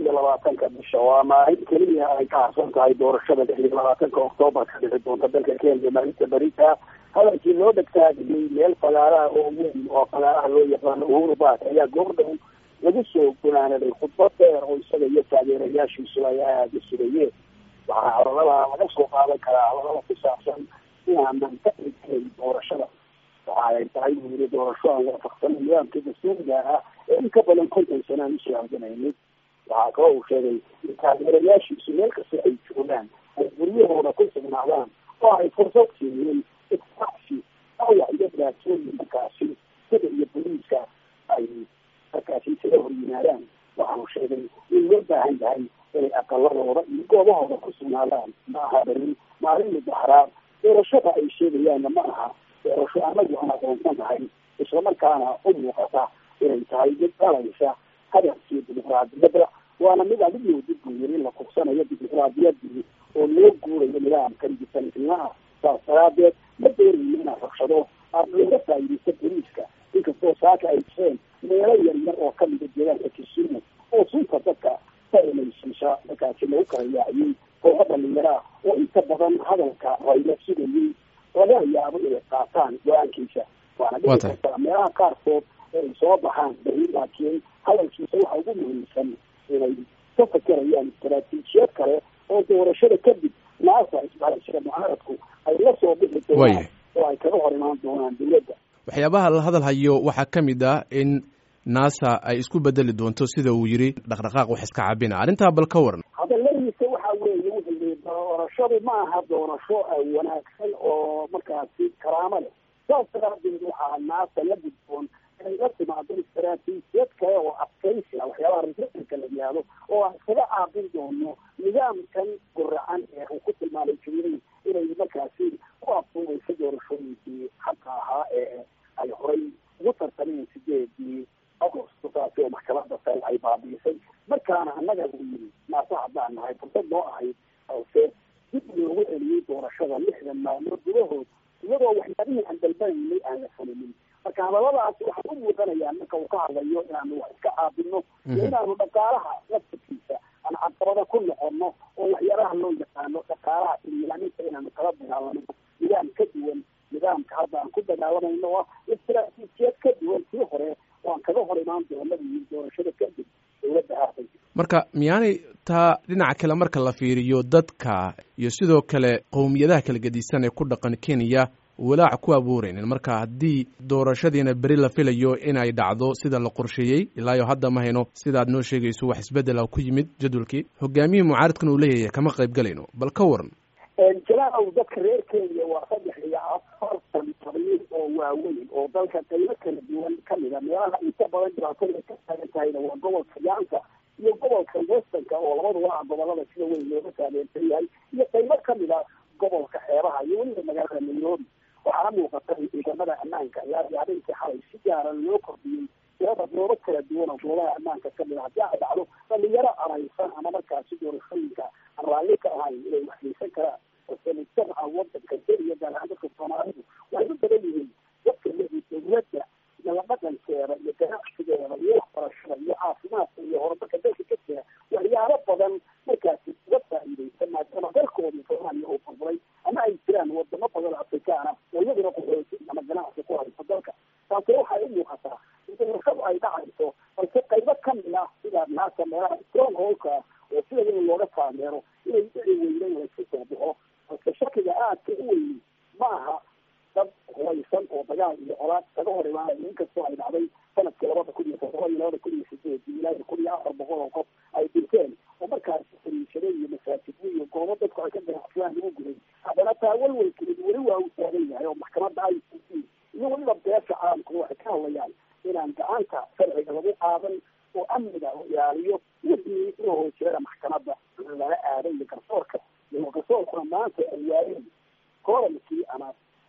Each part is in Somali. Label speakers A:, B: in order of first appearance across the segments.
A: iyo labaatanka bisha waa maalin keliya ay ka harsan tahay doorashada lix iyo labaatanka oktoobar ka dhici doonta dalka kenya maalinta berita hadalkii loo dhegtaagiyey meel fagaaraha oo weyn oo fagaaraha loo yaqaano uhuru bark ayaa goordhow lagu soo gunaanaday khudbad dheer oo isaga iyo taageerayaashiisu ay aada u sugayeen waxaa hadalada laga soo qaadan karaa hadalada ku saabsan inaanan ka dhigkayn doorashada waxa ay tahay buu yiri doorasho aan waafaqsanin nidaamka dastuuriga ah ee in ka badan konton sana aan usoo halganaynin waxaa kaloo uu sheegay in taageerayaashiisu meel kasta ay joogaan ay guryahooda ku sugnaadaan oo ay fursad siiyeen isqacsi awac iyo dhibaatooyin markaasi sida iyo boliiska ay markaasi isaga hor yimaadaan waxaanu sheegay in loo baahan yahay inay aqaladooda iyo goobahooda ku sugnaadaan ma aha berin maalin mudaxraa doorashada ay sheegayaanna ma aha doorasho anagu aan aqoonsan tahay islamarkaana u muuqata inay tahay mid dhalaysa hadafkii dimuqraadiyadda waana mid adigu dib buu yiri la kursanayo dimuqraadiyadii oo loo guurayo nidaamkan disansimaha saas daraadeed ma doonayno inaan rabshado aada looga faa'iidaysta boliiska inkastoo saaka ay jireen meelo yar yar oo kamida deegaanka kisumu oo sunta dadka sainaysiisa markaasi lagu kala yaaciyey kooxo dhalinyaraah oo inta badan hadalka rayla sugayey laga yaabo inay qaataan go-aankiisa waana dhici kartaa meelaha qaarkood ay soo baxaan beri laakiin hadalkiisa waxa ugu muhiimsan inay ka fakerayaan istaraatiijiyad kale oo doorashada kadib naasa isbahayshada mucaaradku ay la soo bixi doonaan oo ay kaga hor imaan doonaan dowladda
B: waxyaabaha la hadal hayo waxaa ka mid ah in nasa ay isku bedeli doonto sida uu yiri dhaqdhaqaaq wax iska cabina arrintaa bal ka waran
A: hadaladiisa waxa weeye wuxuu yii doorashadu ma aha doorasho wanaagsan oo markaasi karaamo leh saas daraadeed waxaa naasa la gudboon inay la timaado istaraatiijiyad kale oo adkaysi ah waxyaabaha republica la yihahdo oo aan iskaga caabin doono nidaamkan guracan ee uu ku tilmaamay jumhuuri inay markaasi ku afduubayso doorashooyinkii xaqa ahaa ee ay horay ugu tartameen sideedii agosto taasi oo maxkamada sare ay baabiisay markaana annaga uu yiri naasa haddaan nahay fursad noo ahayd balse dib loogu celiyey doorashada lixdan maalmood gudahood iyadoo waxyaabihii aan dalbanaynay aan la fulinin marka hadaladaasi waxay u muuqanayaan marka uu ka hadlayo inaanu wax iska caabino iyo inaanu dhaqaalaha laftirkiisa aan caqabada ku noqono oo waxyaalaha loo yaqaano dhaqaalaha ililaaminta inaanu kala dagaalano nidaam ka duwan nidaamka hadda aan ku dagaalamayno oo istaraatiijiyad ka duwan sii hore oo aan kaga hor imaan doono iyo doorashada kadib dowladda haatan
B: marka miyaanay taa dhinaca kale marka la fiiriyo dadka iyo sidoo kale qowmiyadaha kala gedisan ee ku dhaqan kenya walaac ku abuuraynin marka haddii doorashadiina beri la filayo inay dhacdo sida la qorsheeyey ilaayo hadda ma hayno sidaad noo sheegayso wax isbedela ku yimid jadwalkii hogaamiyihii mucaaradkan uu leeyahay kama qayb galayno bal ka waran
A: jalaaw dadka reer kenya waa saddex iyo afartan qabiil oo waaweyn oo dalka qaybo kala duwan kamida meelaha inta badan dhibaatada ka taagan tahayna waa gobolka yaanka iyo gobolka westernka oo labaduba ah gobolada sida weyn looga taageersan yahay iyo qaybo kamida gobolka xeebaha iyo weliba magaalada nairobi waxaana muuqata in ciidamada ammaanka ilaa iyo habeenkii xalay si gaara loo kordhiyey tirada goobo kala duwan oo goobaha ammaanka kamid a haddii ay dhacdo dhalinyaro araysan ama markaasi doorashooyinka aan raalli ka ahayn inay waxgeysan karaan balse mujtamaca wadanka kenya gaar ahaan dadka soomaalidu waxay u badan yihiin dadka lehii dowladda nala dhaqankeeda iyo ganacsigeeda iyo waxbarashada iyo caafimaadka iyo horumarka dalka ka jira waxyaalo badan markaasi uga faa'iidaysan maadaama dalkoodii soomaaliya oo burburay ama ay jiraan wadamo badan afrikaana oo iyaduna qaxooti ama ganacsi ku hayso dalka taasi waxay u muuqataa in doorashadu ay dhacayso balse qaybo kamid ah sida naasa meelaha strong holka oo sida weyn looga taageero inay dhici weynen laysku soo baxo balse shakiga aadka u weyni ma aha dad hubaysan oo dagaal iyo colaad kaga hor imaanaya inkastoo ay dhacday sanadkii labada kun iyo todoba iyo labada kun iyo sideedii ilaa iyo kun iyo afar boqol oo qof ay dhinteen oo markaasi fariishado iyo masaajidyo iyo goobo dadku ay ka ganacsadaan lagu guday haddana taa walwalkeedu weli waa u taagan yahay oo maxkamadda i c c iyo weliba beesha caalamku waxay ka hadlayaan inaan gacanta sharciga lagu qaadan oo amniga u ilaaliyo wixii inuu hoosjeeda maxkamadda lala aaday iyo garsoorka iyo garsoorkuna maanta ay waayeen koorankii ama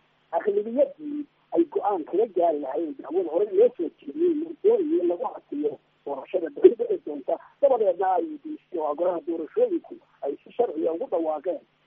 A: aqlibiyadii ay go-aan kaga gaari lahayn dacwada hore loo soo jeediyey doonaya in lagu hasiyo doorashada beri dhici doonta dabadeedna ay diisay oo golaha doorashooyinku ay si sharciga ugu dhawaaqeen